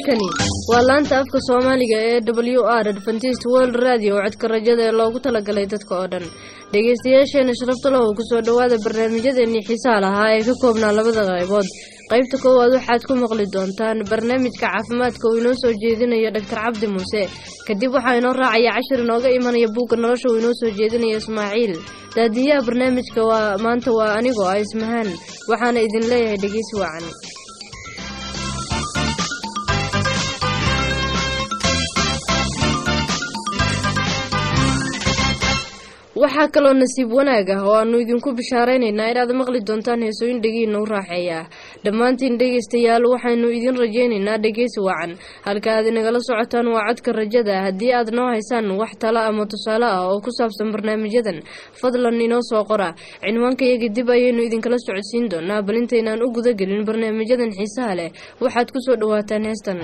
halkani waa laanta afka soomaaliga ee w r adventist world radio codka rajada ee loogu talagalay dadka oo dhan dhegeystayaasheena sharafta lahu kusoo dhowaada barnaamijyadeennii xiisaha lahaa ee ka koobnaa labada qaybood qaybta koowaad waxaad ku maqli doontaan barnaamijka caafimaadka uu inoo soo jeedinayo dhaktar cabdi muuse kadib waxaa inoo raacaya cashir inooga imanaya buugga nolosha uu inoo soo jeedinayo ismaaciil daadiyaha barnaamijka waa maanta waa anigoo ah ismahaan waxaana idin leeyahay dhegeysi wacan waxaa kaloo nasiib wanaag ah oo aanu idinku bishaaraynaynaa inaad maqli doontaan heesooyin dhegiina u raaxeeya dhammaantiin dhegaystayaal waxaynu idin rajaynaynaa dhegeysi wacan halka aad inagala socotaan waa codka rajada haddii aad noo haysaan wax talo ama tusaale ah oo ku saabsan barnaamijyadan fadlan inoo soo qora cinwaankayaga dib ayaynu idinkala socodsiin doonaa bal intaynaan u gudagelin barnaamijyadan xiisaha leh waxaad ku soo dhowaataan heestan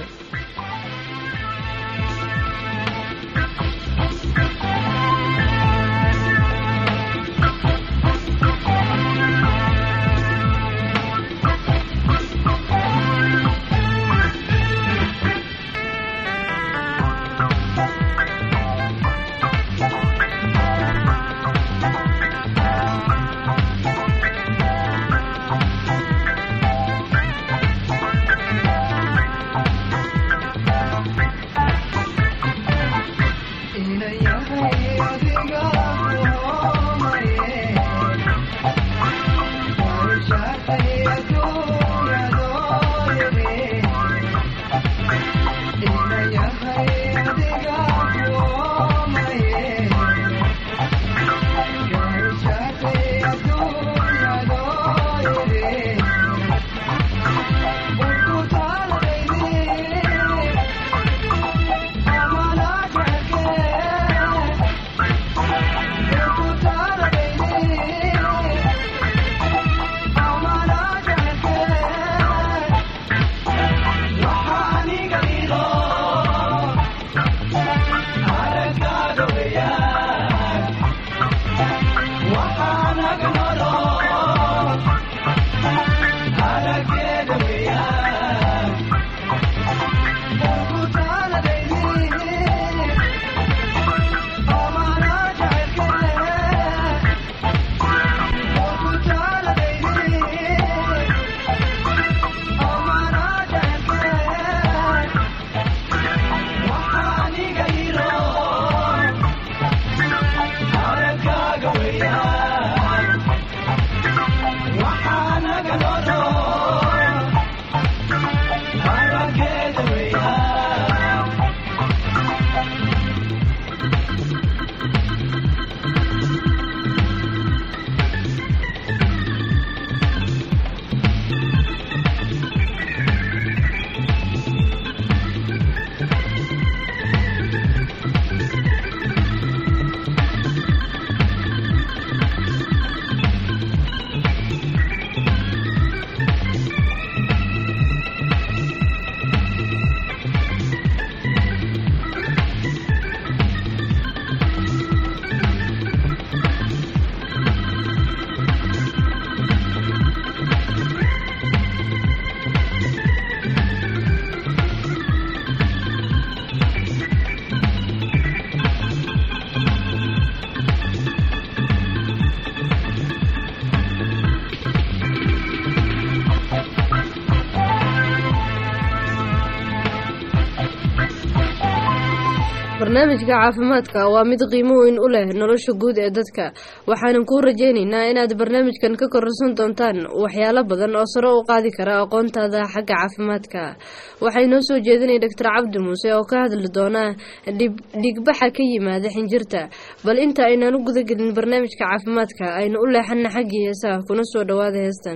barnaamijka caafimaadka waa mid qiimo weyn u leh nolosha guud ee dadka waxaanan kuu rajaynaynaa inaad barnaamijkan ka kororsan doontaan waxyaalo badan oo sare u qaadi kara aqoontaada xagga caafimaadka waxay noo soo jeedinaya doctor cabdi muuse oo ka hadli doona dhigbaxa ka yimaada xinjirta bal inta aynaan u gudagelin barnaamijka caafimaadka aynu u leexana xaggii heesaha kuna soo dhowaada heestan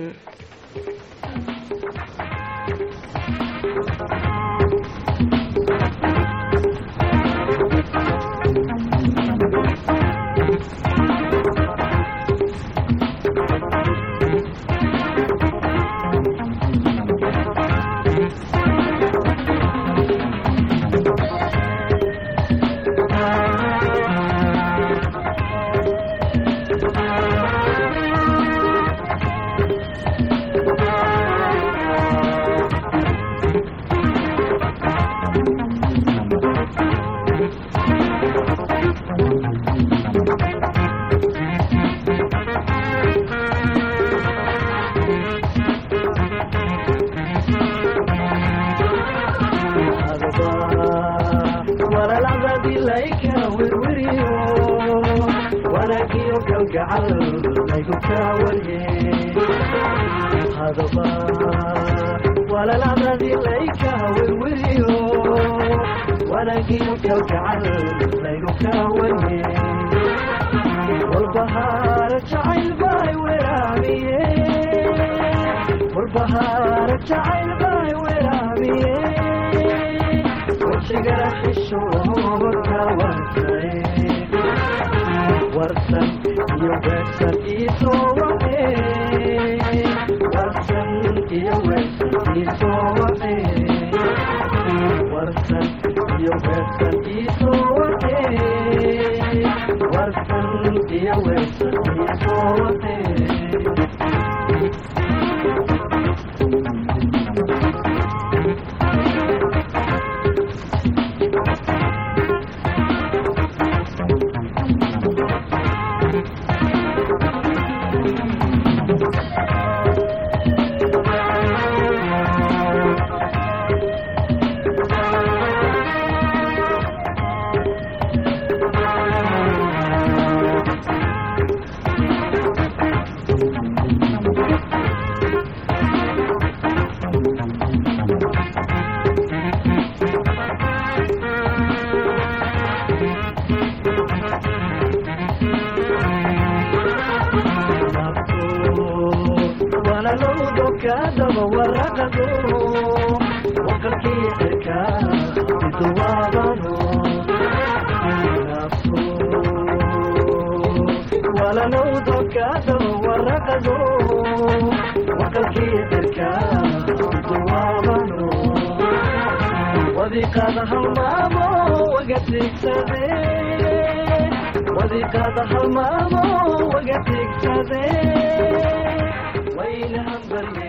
wirwiriyo wanaagiyo galgacal laygu kaawaye hadaba walaladadii layka wirwiriyo wanaagiyo galgacal laygu kaawaye walbahaara jacayl bay weraamiye walbahaara jacayl bay weraamiye wajigana xishooka wartay warsan iyo weersan iisoo wace warsan iyo weersan iisoo wace warsan iyo weersan iisoo wace warsan iyo weersan iisoo wace wanalowdokadaba waraqado waqalkii cirka iduwaabano walalowdokadaba waraqado waqalkii cirka iduwaabano wadiqada halmaamo wagatigsade wadiqada halmaamo wagatigsade waynahan barye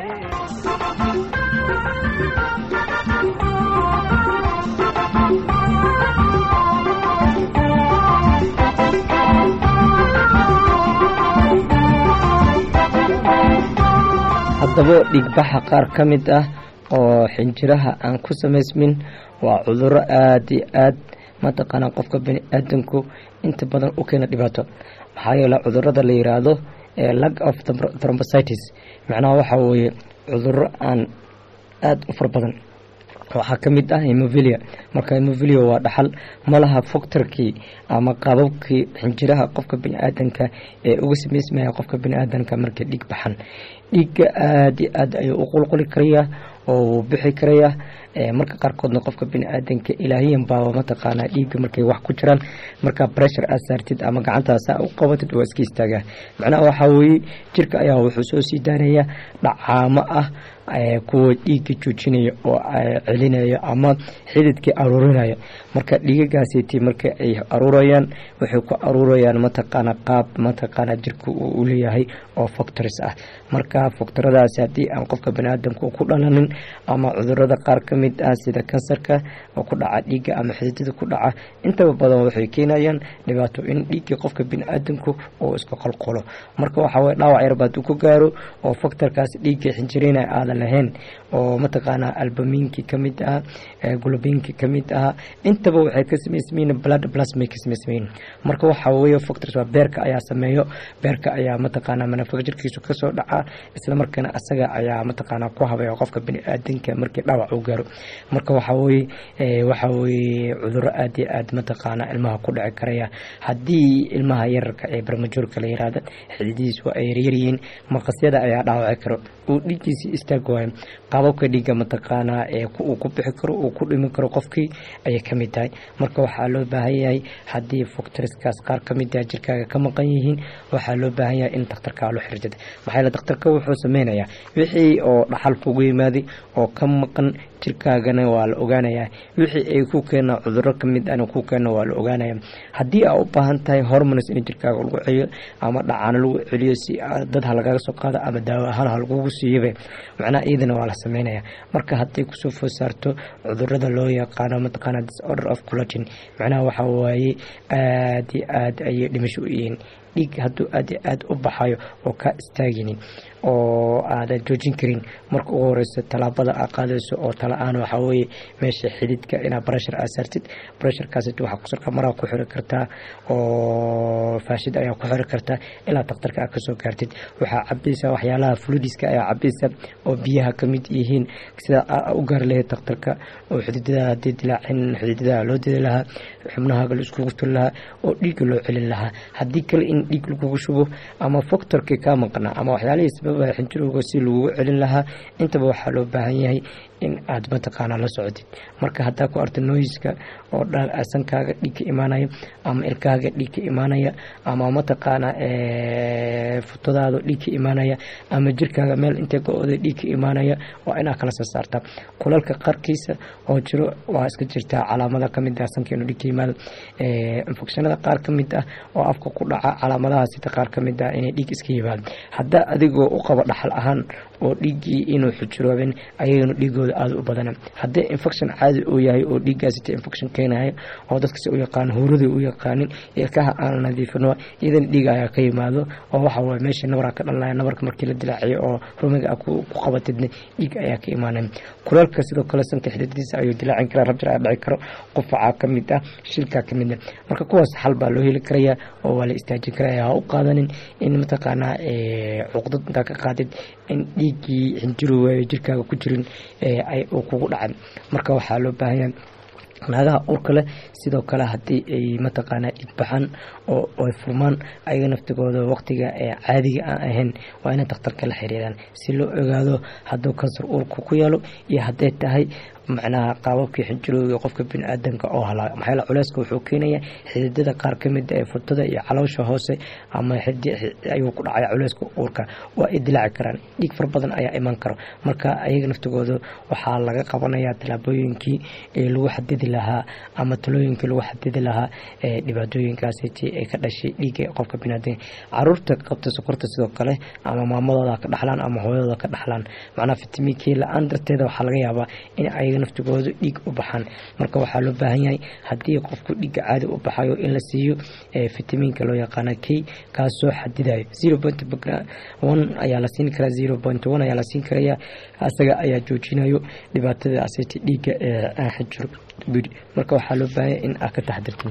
haddaba dhigbaxa qaar ka mid ah oo xinjiraha aan ku samaysmin waa cuduro aada iyo aad mataqaanaa qofka bani aadamku inta badan u keena dhibaato maxaa yeele cudurada la yiraahdo lag of thrombocytis macnaha waxaa weeye cuduro aan aada u fara badan waxaa ka mid ah hemovilia marka hemovilia waa dhaxal malaha fogtarkii ama qaababkii xinjiraha qofka bani-aadanka ee uga samaysmaya qofka bani-aadanka markay dhiig baxan dhiigga aada iyo aad ayuu u qulquli karayaa oo wuu bixi karayaa marka qaarkoodna qofka bani-aadanka ilaahiyan baaba mataqaanaa dhiigga markay wax ku jiraan marka pressure aad saartid ama gacantaasa u qabatid waa iska istaagaa macnaha waxaa weeye jirka ayaa wuxuu soo sii daanaya dhacaamo ah kuwa dhiigga joojinaya oo celinaya ama xididkii aruurinaya marka dhiigagaasiti marka ay aruurayaan waxay ku aruurayaan mataqaana qaab mataqaana jirka uu leeyahay oo factories ah marka factoradaasi haddii aan qofka baniaadamka ku dhalanin ama cudurada qaar ka mid ah sida kansarka oo ku dhaca dhiigga ama xididada ku dhaca intaba badan waxay keenayaan dhibaato in dhiiggii qofka baniaadamku uu iska qolqolo marka waxaa waye dhaawac yar baad ku gaaro oo factorkaas dhiigga xinjireyna aadan lahayn oo mataqaanaa albamiinkii kamid ah gulubiinkii kamid ah intaba waxay ka samaysmayin blood plasmay ka samaysmayin marka waxaa weeye factors waa beerka ayaa sameeyo beerka ayaa mataqaanaa manufacturkiisu kasoo dhaca isla markaana asaga ayaa mataqaanaa ku habaya qofka bani-aadanka markii dhaawac uu gaaro marka waxaa weeye waxaa weeye cuduro aada iyo aad mataqaanaa ilmaha ku dhici karaya haddii ilmaha yararka ee barmajoorka la yiraahda xididihiis waa ay yaryaryihiin maqasyada ayaa dhaawaci karo uu dhiiggiisii istaag waayo qaababka dhiigga mataqaanaa ee uu ku bixi karo uu ku dhimi karo qofkii ayay ka mid tahay marka waxaa loo baahan yahay haddii factoriskaas qaar ka mid ah jirkaaga ka maqan yihiin waxaa loo baahan yahay in dakhtarkaa loo xirjada maxaa yeele dakhtarka wuxuu sameynayaa wixii oo dhaxal kugu yimaaday oo ka maqan jirkaagana waa la ogaanayaa wixii ay ku keenaa cuduro kamid ana ku keena waa la ogaanaya haddii aa u baahan tahay hormones in jirkaaga lagu celiyo ama dhacaano lagu celiyo si dad ha lagaga soo qaado ama daawo ahaan ha lagugu siiyabe macnaha iyadana waa la sameynaya marka hadday kusoo food saarto cudurada loo yaqaano mataqaana disorder of collagen macnaha waxaa waaye aada iyo aad ayay dhimasho u yihiin dhiig hadduu aad iyo aad u baxayo oo kaa istaaginin oo aadan joojin karin marka ugu horeyso tallaabada aad qaadayso oo tala-aan waxaa weeye meesha xididka inaad breshar aad saartid bresharkaasiti waxaa kusalka maraa ku xiri kartaa oo faashid ayaa ku xiri kartaa ilaa daktarka aad kasoo gaartid waxaa cabaysaa waxyaalaha fludiska ayaa cabaysa oo biyaha kamid yihiin sida aa u gaari lahayd daktarka oo xididada hadii dilaacin xididada loo didi lahaa xubnahaaga la iskugu tuli lahaa oo dhiigga loo celin lahaa haddii kale in dhiig lagugu shubo ama factorkii kaa maqnaa ama waxyaalihii sababa xinjirowga si lagugu celin lahaa intaba waxaa loo baahan yahay in aad mataqaanaa la socotid marka haddaa ku arta noiska oo dhan sankaaga dhiig ka imaanaya ama ilkaaga dhiig ka imaanaya ama mataqaanaa futadaada dhiig ka imaanaya ama jirkaaga meel intay go-oda dhiig ka imaanaya waa inaa kala soo saarta kulalka qarkiisa oo jiro waa iska jirtaa calaamada kamid ah sanka inuu dhiig ka yimaado infekshanada qaar ka mid ah oo afka ku dhaca calaamadaha sida qaar ka mid ah inay dhiig iska yimaado haddaa adigoo u qabo dhaxal ahaan oo dhiiggii inuu xujuroobin ayagana dhiigooda aada u badana haddii infection caadi uu yahay oo dhiiggaasita infection keenayo oo dadkasi u yaqaan huuradii u yaqaanin ilkaha aan nadiifino iyadana dhiig ayaa ka yimaado oo waxa waye meesha nabaraa ka dhalnaya nabarka markii la dilaaciyo oo rumiga ku qabatidna dhiig ayaa ka imaanaya kulaalka sidoo kale sanka xididadiisa ayuu dilaacin karaa rabjir aa dhici karo qufacaa ka mid ah shilkaa ka mid ah marka kuwaas xal baa loo heli karayaa oo waa la istaajin karaya ha u qaadanin in mataqaanaa cuqdad intaa ka qaadid in dhiiggii xinjirowa jirkaaga ku jirin uu kugu dhacan marka waxaa loo baahan yahay naagaha urka leh sidoo kale haddii ay mataqaanaa dhigbaxaan oo ay furmaan ayaga naftigooda waqtiga ee caadiga aan ahayn waa inay dakhtarka la xiriiraan si loo ogaado hadduu kansar uurka ku yaalo iyo hadday tahay macnaha qaababkii xinjirooga qofka bini-aadanka oo halaa maxaa culeyska wuxuu keenayaa xididada qaar ka mid ee furtada iyo caloosha hoose ama ayuu ku dhacaya culeyska uurka waa ay dilaaci karaan dhiig fara badan ayaa iman karo marka ayaga naftigooda waxaa laga qabanayaa tallaabooyinkii ee lagu xadidi lahaa ama talooyinkii lagu xadidi lahaa ee dhibaatooyinkaasiti ay ka dhashay dhiigga qofka biniaadanka caruurta qabta sokorta sidoo kale ama maamadooda ka dhaxlaan ama hooyadooda ka dhaxlaan macnaha fitamiinkii la-aan darteeda waxaa laga yaabaa in ayaga naftigooda dhiig u baxaan marka waxaa loo baahan yahay haddii qofku dhiigga caadi u baxayo in la siiyo fitamiinka loo yaqaana k kaasoo xadidayo zero point one ayaa la siin karaa zero point one ayaa la siin karaya asaga ayaa joojinayo dhibaatada asiti dhiigga ee xijiro buri marka waxaa loo baahan yahay in aad ka taxdirtin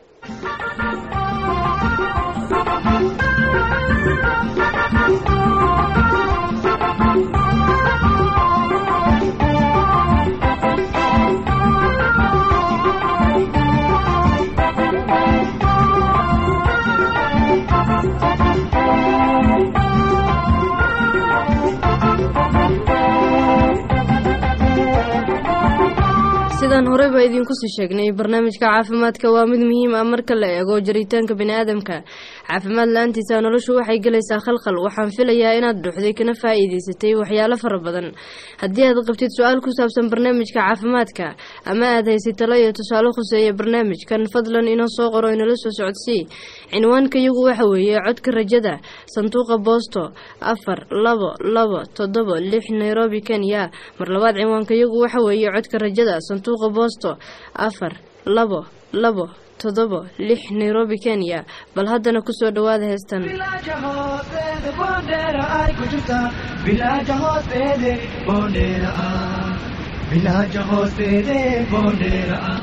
sidaan horeyba idinku sii sheegnay barnaamijka caafimaadka waa mid muhiim ah marka la eego jaritaanka biniaadamka caafimaad la-aantiisa noloshu waxay gelaysaa khalkhal waxaan filayaa inaad dhuuxday kana faa-iideysatay waxyaalo fara badan haddii aad qabtid su-aal ku saabsan barnaamijka caafimaadka ama aad haysid talo iyo tusaale khuseeya barnaamijkan fadlan inoo soo qoro inala soo socodsii cinwaanka iyagu waxa weeye codka rajada sanduuqa boosto afar labo labo toddobo lix nairobi kenya mar labaad cinwaanka iyagu waxa weeye codka rajada sanduuqa boosto afar labo labo toddobo lix nairobi kenya bal haddana kusoo dhawaada heestan bilaaja hoosteeda boondheera ay ku jirtaa bilaaja hoosteede boondheera ah bilaaja hoosteede boondheera ah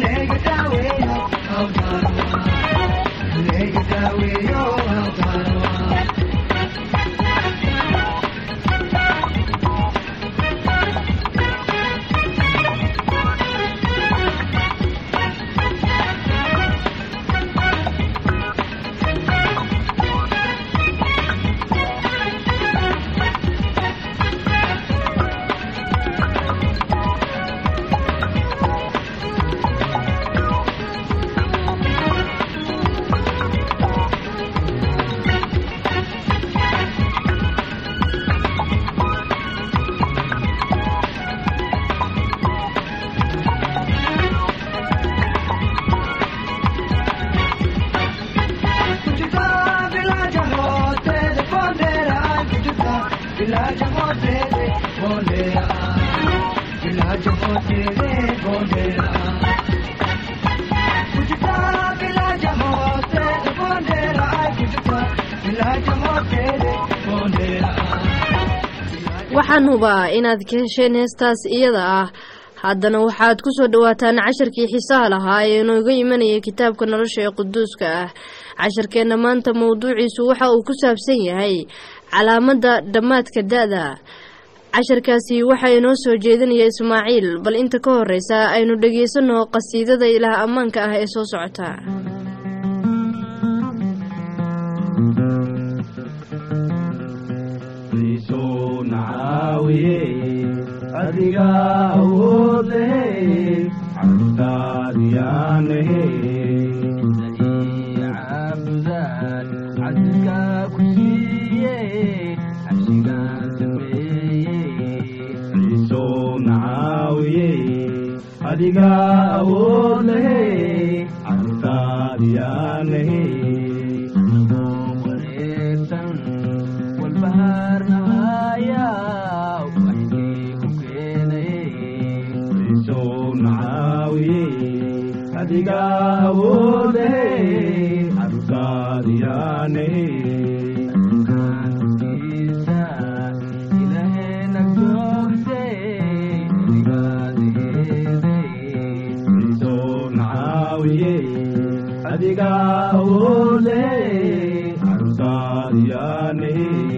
Thank you. village hosere bondera village hosere bondera kujta village hosere bondera ay kujta village hosere bondera waxaan hubaa inaad ka hesheen heestaas iyada ah haddana waxaad ku soo dhowaataan casharkii xiisaha lahaa ee inooga imanayay kitaabka nolosha ee quduuska ah casharkeenna maanta mowduuciisu waxa uu ku saabsan yahay calaamadda dhammaadka da-da casharkaasi waxaa inoo soo jeedinaya ismaaciil bal inta ka horeysa aynu dhegeysanno qasiidada ilaah ammaanka ah ee soo socota Isu naawiye adiga awood leh cabdaadiyaane cabdaan cabdika ku siiye cabsigaan sameeye isu naawiye adiga awood leh cabdaadiyaane wareegsan walbahaarnahaya waxkii ku keenay isoo nacaawiye adiga awoode cabkaadiyaane isoo nacaawiye adiga awoode cabkaadiyaane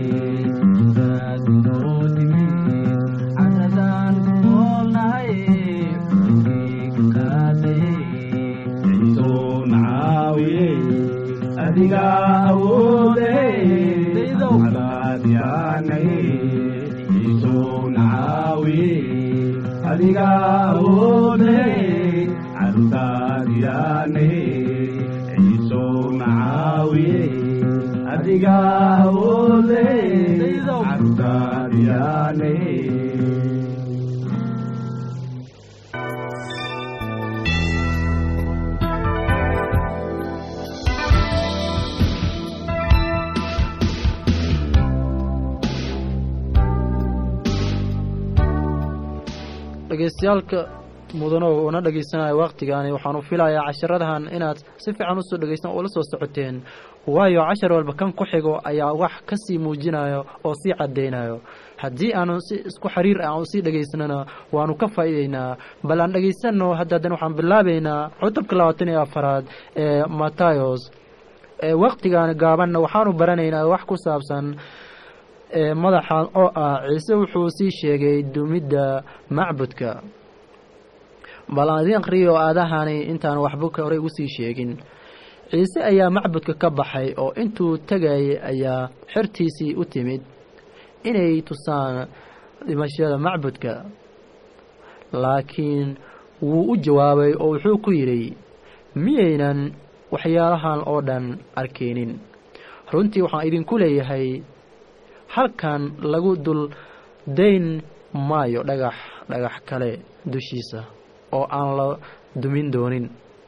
isoo nacaawiye adiga awoode cabkaadiyaane isoo nacaawiye adiga awoode cabkaadiyaane isoo nacaawiye adiga awoode cabkaadiyaane dhegeystayaalka mudano una dhegeysanaya wakhtigaani waxaanu filayaa casharadahan inaad si fiican usoo dhegeystaan oo la soo socoteen waayo cashar walba kan ku xigo ayaa wax kasii muujinayo oo sii cadeynayo haddii aanu si isku xiriir ah aan usii dhegeysanana waanu ka faa'iideynaa bal aan dhegeysano hadda haddana waxaan bilaabeynaa cutubka labaatan iyo afaraad ee matayos ee wakhtigan gaabanna waxaanu baranaynaa wax ku saabsan ee madaxan oo ah ciise wuxuu sii sheegay dumidda macbudka bal aan idiin akhriyo aadahani intaan waxba ka horey ugu sii sheegin ciise ayaa macbudka ka baxay oo intuu tegayay ayaa xertiisii u timid inay tusaan dhimashada macbudka laakiin wuu u jawaabay oo wuxuu ku yidhi miyaynan waxyaalahan oo dhan arkaynin runtii waxaan idinku leeyahay halkan lagu dul dayn maayo dhagax dhagax kale dushiisa oo aan la dumin doonin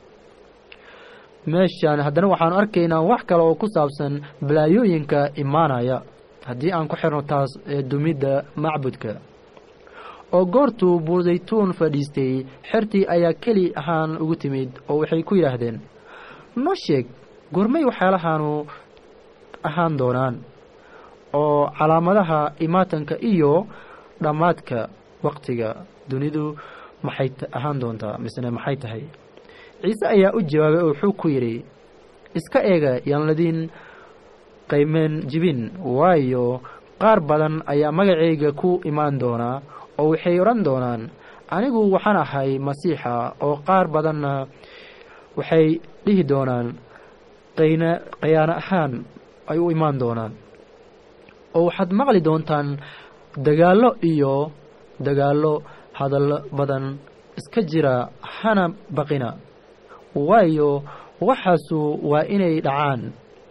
meeshaan haddana waxaanu arkaynaa wax kale oo ku saabsan balaayooyinka imaanaya haddii aan ku xirno taas ee dumidda macbudka oo goortuu buuzaytuun fadhiistay xertii ayaa keli ahaan ugu timid oo waxay ku yidhaahdeen noo sheeg goormay waxyaalahaanu ahaan doonaan oo calaamadaha imaatanka iyo dhammaadka waqtiga dunidu maxay ahaan doontaa misne maxay tahay ciise ayaa u jawaabay oo wuxuu ku yidhi iska eega yaan ladiin qaymeen jibin waayo qaar badan ayaa magacayga ku imaan doonaa oo waxay odhan doonaan anigu waxaan ahay masiixa oo qaar badanna waxay dhihi doonaan qayna qayaano ahaan ay u imaan doonaan oo waxaad maqli doontaan dagaallo iyo dagaallo hadallo badan iska jira hana baqina waayo waxaasu waa inay dhacaan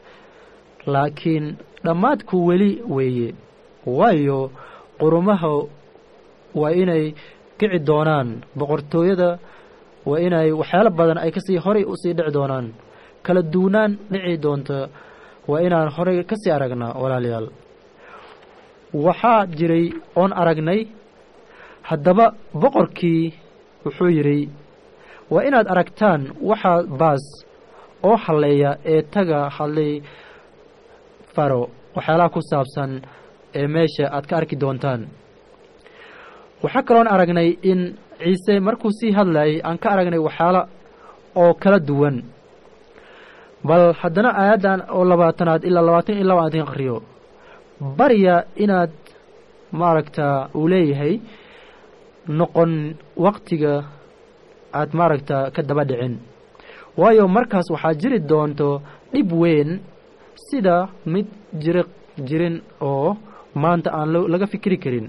laakiin dhammaadku weli weeye waayo qurumaha waa inay kici doonaan boqortooyada waa inay waxyaalo badan ay kasii horay usii dhici doonaan kala duwanaan dhici doonta waa inaan horey kasii aragnaa walaalayaal waxaa jiray oon aragnay haddaba boqorkii wuxuu yidhi waa inaad aragtaan waxaa baas oo halleeya ee taga hadlay faro waxyaalaha ku saabsan ee meesha aad ka arki doontaan waxaa kaloon aragnay in ciise markuu sii hadlayay aan ka aragnay waxyaala oo kala duwan bal haddana aayaddan oo labaatanaad ilaa labaatan iyo laba aan aqriyo barya inaad maaragtaa uu leeyahay noqon waktiga aad maaragtaa ka daba dhicin waayo markaas waxaa jiri doonto dhib weyn sida mid jiri jirin oo maanta aan laga fikri karin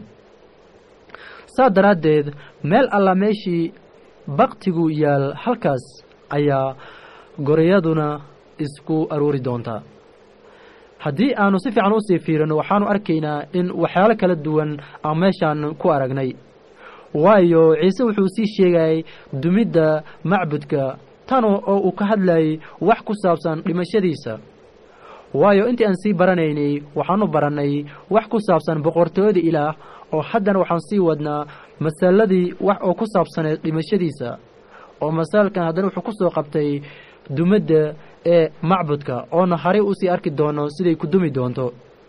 saa daraaddeed meel alla meeshii baktigu yaal halkaas ayaa goreyaduna isku aruuri doontaa haddii aanu si fiican usii fiirino waxaanu arkaynaa in waxyaalo kala duwan aan meeshaan ku aragnay waayo ciise wuxuu sii sheegayay dumidda macbudka tan oo uu ka hadlayay wax ku saabsan dhimashadiisa waayo intii aan sii baranaynay waxaanu barannay wax ku saabsan boqortooyada ilaah oo haddana waxaan sii wadnaa masaladii wax oo ku saabsaneed dhimashadiisa oo masaalkan haddana wuxuu ku soo qabtay dumadda ee macbudka oona haray usii arki doono siday ku dumi doonto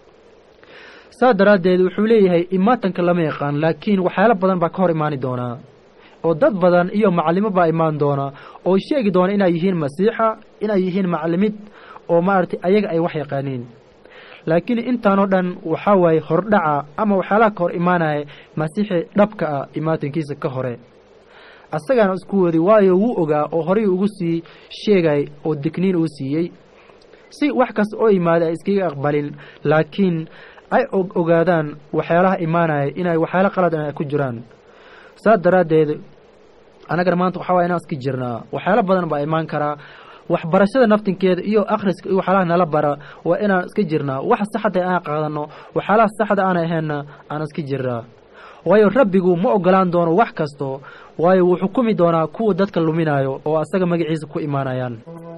saa daraaddeed wuxuu leeyahay imaatanka lama yaqaan laakiin waxyaalo badan baa ka hor imaani doonaa oo dad badan iyo macallimo baa imaan doona oo sheegi doona inay yihiin masiixa inay yihiin macallimid oo maaragtay ayaga ay wax yaqaaniin laakiin intaanoo dhan waxaa waaye hordhaca ama waxyaalaha ka hor imaanaya masiixi dhabka ah imaatankiisa ka hore asagaana isku wadi waayo wuu ogaa oo horay ugu sii sheegay oo digniin uu siiyey si wax kasta oo imaada ay iskaga aqbalin laakiin ay ogaadaan waxyaalaha imaanaya inay waxyaalo qalad ay ku jiraan saas daraaddeed annagana maanta waxaa waye inaan iska jirnaa waxyaalo badan baa imaan karaa waxbarashada naftinkeeda iyo akhriska iyo waxyaalaha nala bara waa inaan iska jirnaa waxa saxda aan qaadano waxyaalaha saxda aan ahaynna aan iska jirnaa waayo rabbigu ma ogolaan doono wax kasto waayo wuu xukumi doonaa kuwa dadka luminayo oo asaga magaciisa ku imaanayaan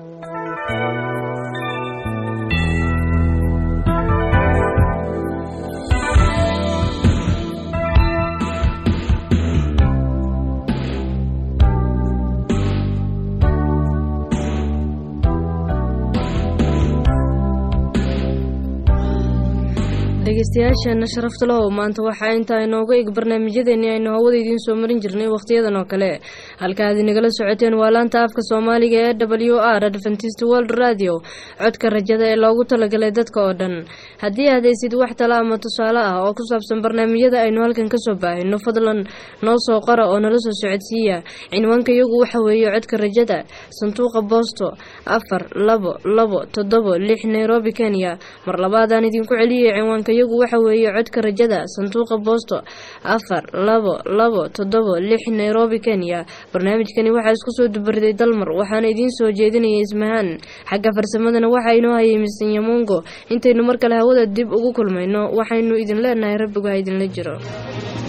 dhegeystayaasheena sharafta lahow maanta waxaa intaa inooga eg barnaamijyadeennii aynu hawada idiin soo marin jirnay wakhtiyadan oo kale halka aad inagala socoteen waa laanta afka soomaaliga ee w r adventist world radio codka rajada ee loogu talagalay dadka oo dhan haddii aad haysid wax tala ama tusaale ah oo ku saabsan barnaamijyada aynu halkan kasoo baahino fadlan noo soo qora oo nala soo socodsiiya cinwaanka iyagu waxa weeye codka rajada sanduuqa boosto afar labo labo toddobo lix nairobi kenya mar labaadaan idinku celiyay cinwaanka iyagu waxa weeye codka rajada sanduuqa boosto afar labo labo toddobo lix nairobi kenya barnaamijkani waxaa isku soo dubariday dalmar waxaana idiin soo jeedinaya ismahaan xagga farsamadana waxaa inoo hayay misan yamongo intaynu mar kale hawada dib ugu kulmayno waxaynu idin leenahay rabbigu ha idinla jiro